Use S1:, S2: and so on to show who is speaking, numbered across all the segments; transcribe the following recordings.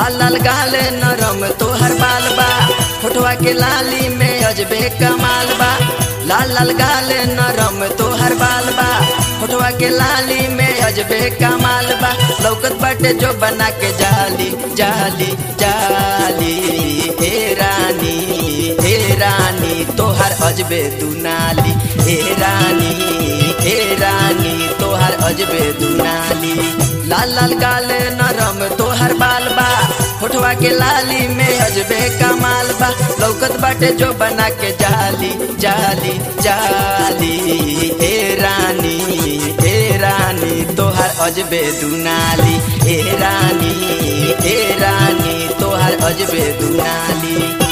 S1: लाल लाल गाले नरम तोहर बाल बा फोटवा के लाली में अजबे कमाल बा लाल लाल गाले नरम तोहर बाल बा फोटवा के लाली में अजबे कमाल बा लौकत बाटे जो बना के जाली जाली जाली हे रानी हे रानी तोहर अजबे दुनाली हे रानी हे रानी तोहर अजबे दुनाली लाल लाल गाले नरम तोहर बाल बा फोटवा के लाली में अजबे कमाल बा लौकत बाटे जो बना के जाली जाली जाली हे रानी हे रानी तोहर अजबे दुनाली हे रानी हे रानी तोहर अजबे दुनाली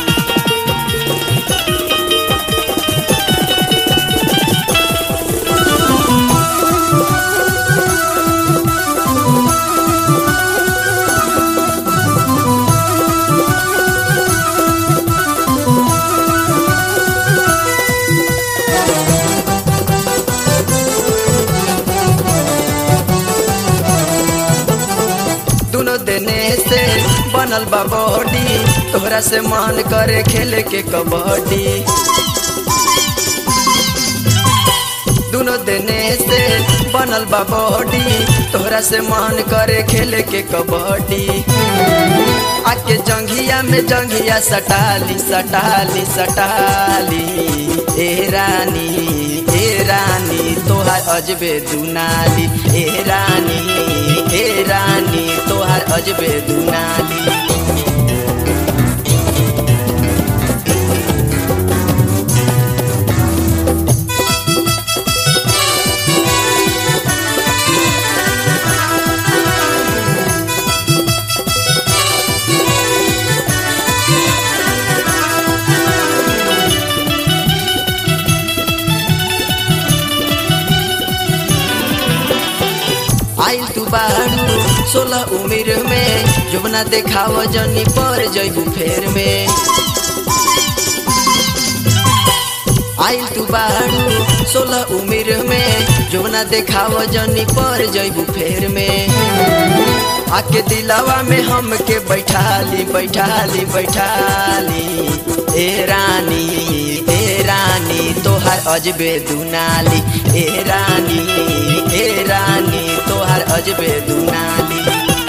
S1: दोनों देने से बनल बा बॉडी तोहरा से मन करे खेले के कबड्डी दोनों देने से बनल बा बॉडी तोहरा से मन करे खेले के कबड्डी आके जंघिया में जंघिया सटाली सटाली सटाली ए रानी ए रानी तोहार अजबे दुनाली ए रानी ए रानी तोहार अजबे दुनाली आइल तू बारू सोलह उम्र में जुबना देखाव जनी पर जैबू फेर में आइल तू बारू सोलह उम्र में जुबना देखाव जनी पर जैबू फेर में आके दिलावा में हमके बैठाली बैठाली बैठाली ए रानी ए रानी तोहार अजबे दुनाली ए रानी ए रानी तोहार अजबे दुनाली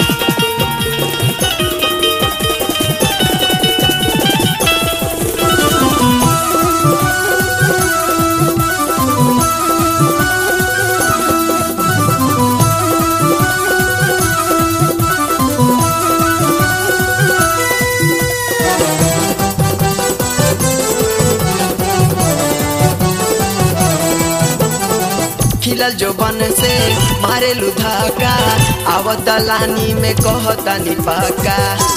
S1: खिलल जो बन से मारे लुधाका आवत दलानी में कहतानी पाका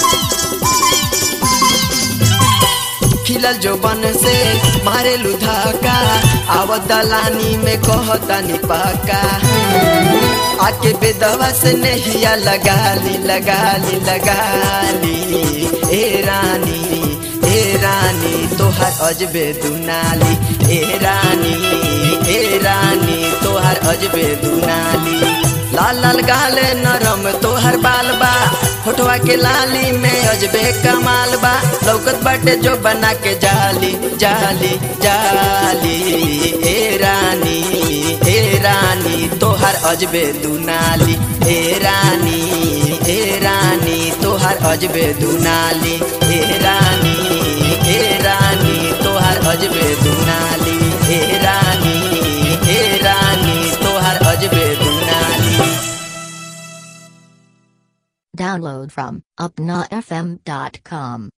S1: खिलल जो बन से मारे लुधाका आवत दलानी में कहतानी पाका आके बेदवा से नहिया लगाली लगाली लगाली ए रानी ए रानी तोहार अजबे दुनाली ए रानी ए रानी तोहार अजबे दुनाली लाल लाल गाले नरम तोहर बाल बा फोटवा के लाली में अजबे कमाल बा लौकत बाटे जो बना के जाली जाली जाली ए रानी ए रानी तोहार अजबे दुनाली ए रानी ए रानी तोहार अजबे दुनाली ए रानी ए रानी तोहार अजबे दुनाली ए रानी ए रानी तोहार अजबे दुनाली
S2: Download from upnafm.com.